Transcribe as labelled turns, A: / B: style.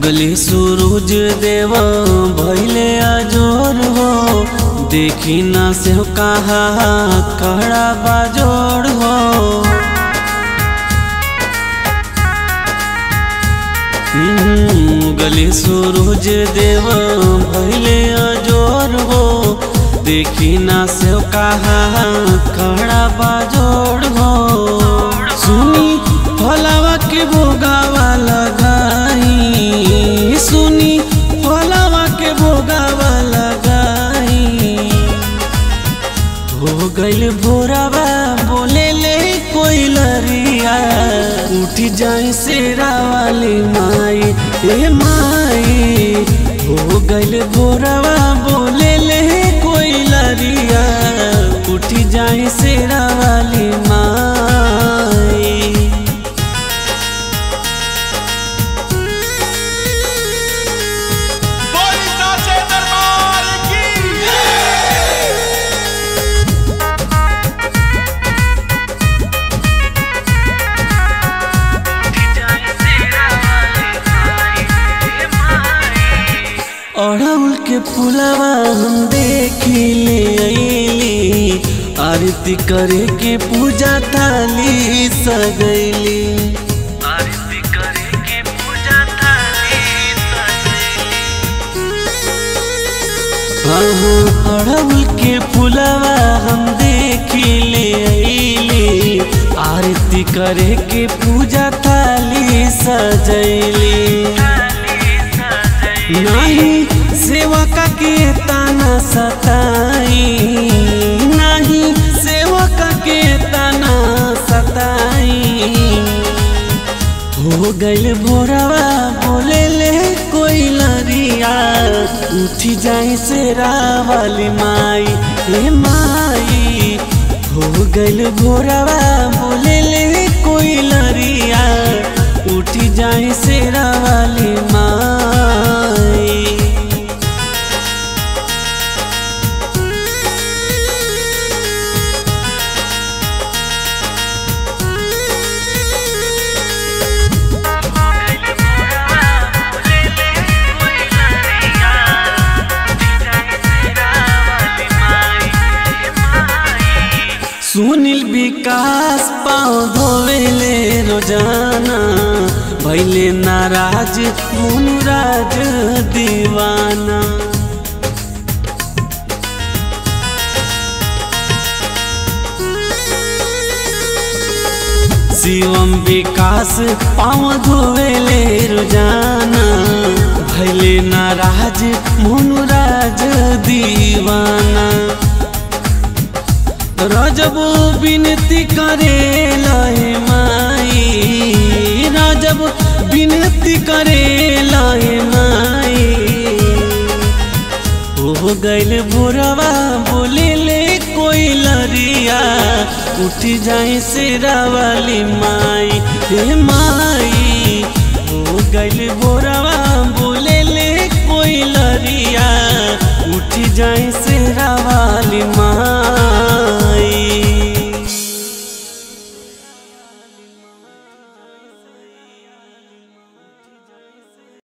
A: उगली सूरज देव भैले अजोर हो देखी ना से कहा खड़ा बाजोड़ हो गली सूरज देव भैले अजोर हो देखी ना से कहा खड़ा बाजोड़ हो सुनी फलावा के भोगावा लगाई सुनी फलावा के भोगावा लगाई हो गइल भोरावा बोले ले कोई लरिया उठ जाए शेरा वाली माई ए माई हो गइल भोरावा बोले ले कोई लरिया उठ जाए शेरा वाली माई
B: बोली साचे दरबार की
A: अड़हुल के फुलवा हम देखी ले अइली आरती करे के पूजा थाली सगैली आरती करे के पूजा थाली हाँ हाँ अड़हुल के फुलवा हम देखी ले अइली आरती करे के पूजा थाली सजैली नहीं सेवका के ताना सताई नहीं सेवका के ताना सताई हो गइल भोरवा बोले ले कोई लरिया उठी जाए शेरा वाली माई हे माई हो गइल भोरवा बोले ले कोई लरिया उठी जाए शेरा वाली माई सुनील विकास पाँव धोवेले रोजाना भैले नाराज मुनुराज दीवाना शिवम विकास पाँव धोवेले रोजाना भैले नाराज मुनुराज दीवाना रजब विनती करे लहे माई रजब विनती करे लहे माई हो गइल भोरवा बोले ले कोई लरिया उठ जाए शेरा वाली माई हे माई हो गइल भोर